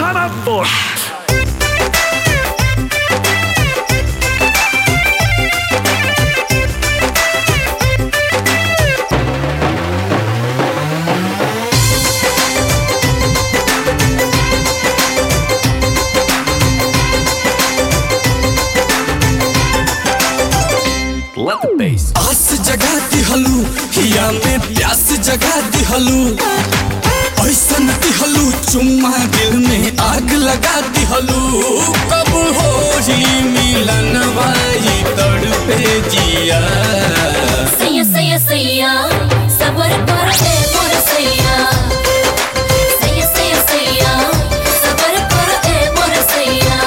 Hannah Ford. Let the bass. आस जगा दिहलू हिया में प्यास जगा दिहलू ऐसन दिहलू चुम्मा दिल में आग लगा दिहलू कब हो ही मिलन वाई तड़पे जिया सैया सैया सैया सबर कर ए मोर सैया सैया सैया सैया सबर कर ए मोर सैया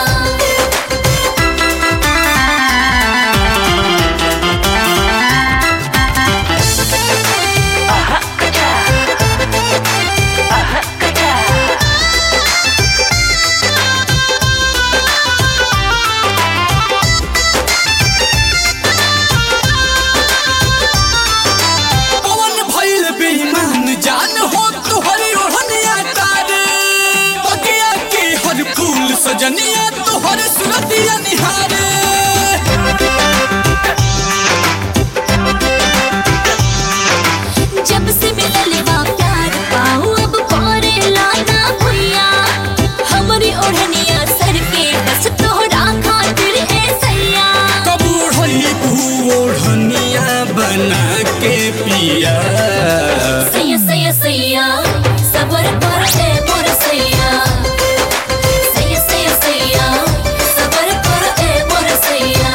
पवन भइल बेईमान जान हो तुहरी ओढ़निया तारे बगिया के हर फूल सजनिया तुहर सुरतिया निहारे जब से मिलले बा प्यार पाऊ अब करे लाना भैया हमरी ओढ़निया सर के बस तोहरा खातिर ए सैया कब ओढ़ई ओढ़निया बना के पिया सैया सैया सैया सबर कर ए मोर सैया सैया सैया सैया सबर कर ए मोर सैया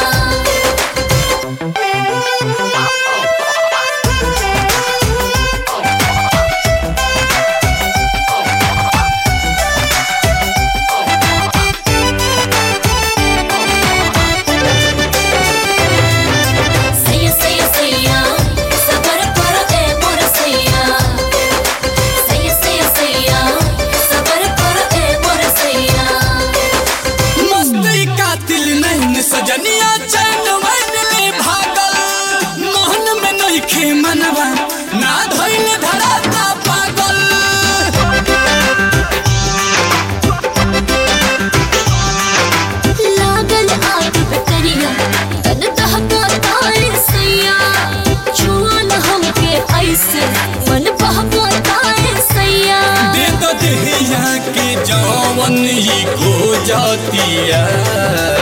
सैया सैया सैया सबर कर ए मोर सैया सैया सैया सैया सबर कर ए मोर सैया मस्ती कातिल नैन सजनिया चैन मैन ले भागल मोहन में नहीं खे मनवा ना धैल धराता पागल लागल आग पे करिया तन दहका ताए सैया छुआ न हमके ऐसे मन बहका ताए सैया दे दो देहिया के जवन ही खो जातिया